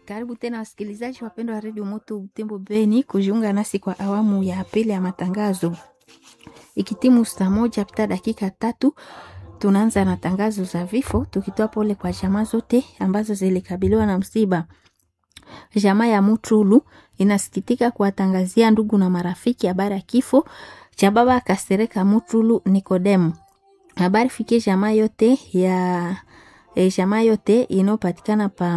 Karibu tena wasikilizaji wapendwa wa redio Moto Butembo Beni kujiunga nasi kwa awamu ya pili ya matangazo. Ikitimu saa moja pita dakika tatu, tunaanza na tangazo za vifo, tukitoa pole kwa jamaa zote ambazo zilikabiliwa na msiba. Jamaa ya Mutulu inasikitika kuwatangazia ndugu na marafiki habari ya kifo cha baba Kasereka Mutulu Nikodemu. Habari fikie jamaa yote ya e, jamaa yote inayopatikana pa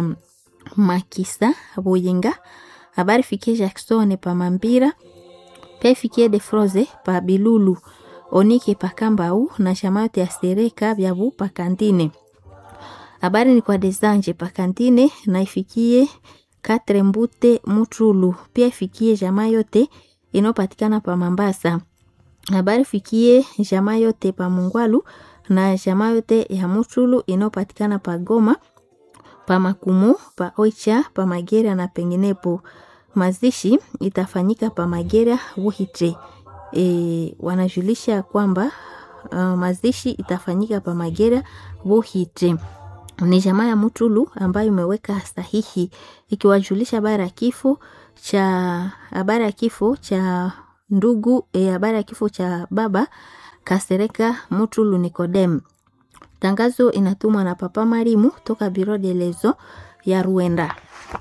Makisa Buyinga. Habari fikie Jackson pa Mambira. Pia fikie De Froze pa Bilulu. Onike pa Kambau na jamaa yote ya Sereka Byabu pa Kantine. Habari ni kwa Desanje pa Kantine na ifikie Katre Mbute Mutulu. Pia ifikie jamaa yote inayopatikana pa Mambasa. Habari fikie jamaa yote pa Mungwalu na jamaa yote ya Mutulu inayopatikana pa Goma, pa Makumu, pa Oicha, pa Magera na penginepo. Mazishi itafanyika pa Magera Wuhitre. E, wanajulisha kwamba uh, mazishi itafanyika pa Magera Wuhitre. Ni jamaa ya Mutulu ambayo imeweka sahihi ikiwajulisha habari ya kifo cha habari ya kifo cha ndugu habari ya kifo cha baba Kasereka Mutulu Nikodem. Tangazo inatumwa na Papa Marimu toka Biro de Lezo ya Ruenda.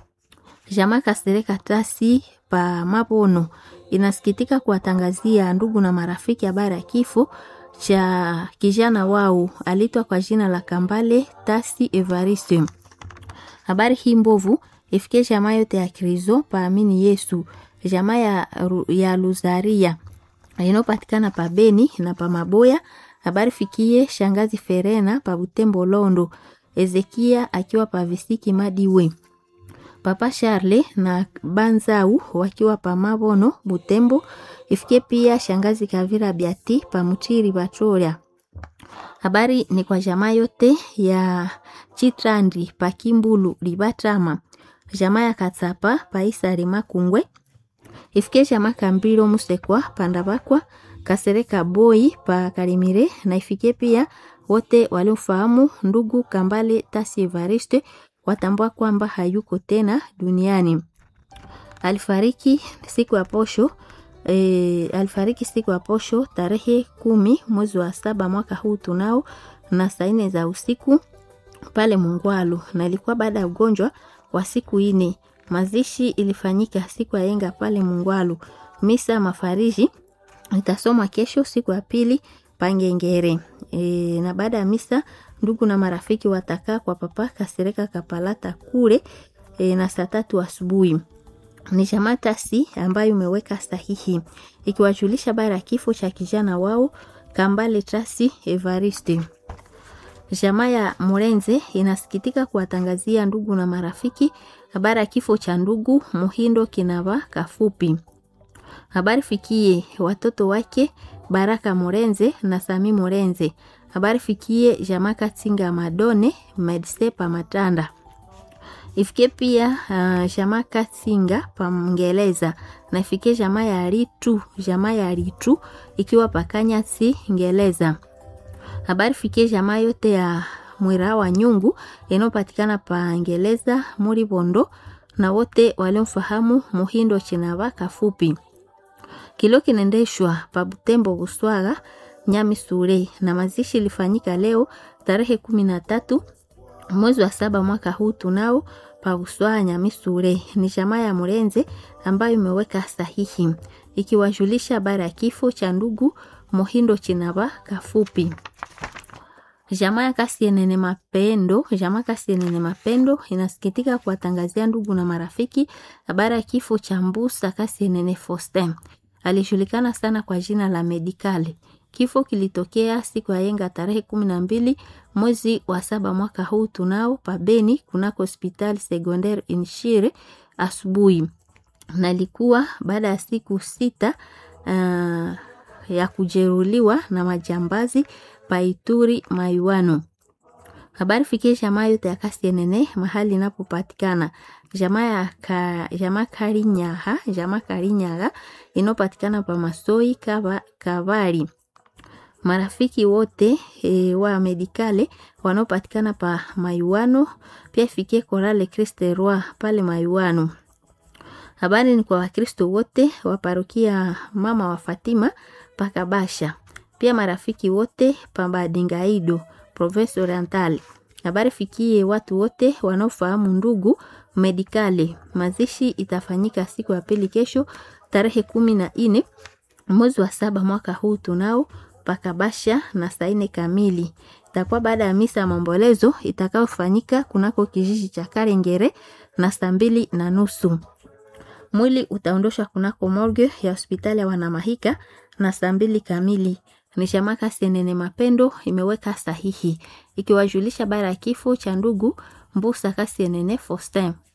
Jamaa Kasereka Tasi pa Mabono inasikitika kuwatangazia ndugu na marafiki habari ya kifo cha kijana wao alitwa kwa jina la Kambale Tasi Evariste. Habari hii mbovu ifikie jamaa yote ya Krizo paamini Yesu jamaa ya, ya Luzaria inayopatikana pa Beni na pa Maboya. Habari fikie shangazi Ferena pa Butembo Londo, Ezekia akiwa pa Visiki Madiwe, papa Charle na Banzau wakiwa pa Mabono Butembo. Ifikie pia shangazi Kavira Biati pa Mutiri Batoria. Habari ni kwa jamaa yote ya Chitrandi pa Kimbulu Libatama, jamaa ya Katsapa pa Isari Makungwe ifike jamaa Kambiro Musekwa Pandabakwa Kasereka Boy pa Karimire na ifike pia wote waliofahamu ndugu Kambale Tasi Evariste watambua kwamba hayuko tena duniani. Alifariki siku ya posho e, alifariki siku ya posho tarehe kumi mwezi wa saba mwaka huu tunao na saa nne za usiku pale Mungwalu, na ilikuwa baada ya ugonjwa wa siku ine. Mazishi ilifanyika siku ya yenga pale Mungwalu. Misa mafariji itasomwa kesho siku ya pili Pangengere. E, na baada ya misa ndugu na marafiki watakaa kwa papa Kasereka Kapalata kule e, na saa tatu asubuhi. Ni jamaa Tasi ambayo imeweka sahihi ikiwajulisha bara ya kifo cha kijana wao Kambale Tasi Evariste. Jamaa ya Murenze inasikitika kuwatangazia ndugu na marafiki habari ya kifo cha ndugu Muhindo Kinava Kafupi. Habari fikie watoto wake Baraka Murenze na Sami Murenze. Habari fikie jamaa Katsinga Madone Medsepa Matanda. Ifikie pia uh, jamaa Katsinga pa Mngeleza na ifikie jamaa ya Ritu, jamaa ya Ritu ikiwa pakanya si Ngeleza. Habari fikie jamaa yote ya Mwira wa Nyungu inayopatikana pa Ngeleza muri Bondo na wote waliomfahamu Muhindo Chinava Kafupi. Kilo kinaendeshwa pa Butembo Buswaga Nyami Sure na mazishi ilifanyika leo tarehe kumi na tatu mwezi wa saba mwaka huu tunao pa Buswaga Nyami Sure. Ni jamaa ya Murenze ambayo imeweka sahihi ikiwajulisha habari ya kifo cha ndugu Muhindo Chinava Kafupi. Jamaa ya Kasienene Mapendo, jamaa Kasienene Mapendo inasikitika kuwatangazia ndugu na marafiki habari ya kifo cha Mbusa Kasienene Faustin. Alijulikana sana kwa jina la Medikali. Kifo kilitokea siku ya yenga tarehe kumi na mbili mwezi wa saba mwaka huu tunao pabeni kunako hospitali secondaire Inshire asubuhi, na ilikuwa baada ya siku sita uh, ya kujeruliwa na majambazi paituri maiwano. Habari fikie jamaa yote ya Kasienene mahali inapopatikana jamaa ya ka, jamaa Karinyaha, jamaa Karinyaga inayopatikana pa Masoi kava, Kavari. marafiki wote e, wa medikale wanaopatikana pa Mayuano, pia ifikie Korale Christe Roi pale Mayuano. Habari ni kwa Wakristo wote wa parokia Mama wa Fatima pakabasha, pia marafiki wote pa Badingaido Province Oriental. Habari fikie watu wote wanaofahamu ndugu medikale. Mazishi itafanyika siku ya pili kesho tarehe kumi na nne mwezi wa saba mwaka huu tunao pakabasha na saa nne kamili. Itakuwa baada ya misa ya maombolezo itakayofanyika kunako kijiji cha Karengere na saa mbili na nusu. Mwili utaondoshwa kunako morgue ya hospitali ya Wanamahika na saa mbili kamili. Ni Shamaka Senene Mapendo imeweka sahihi ikiwajulisha bara ya kifo cha ndugu Mbusa Kasienene Faustin.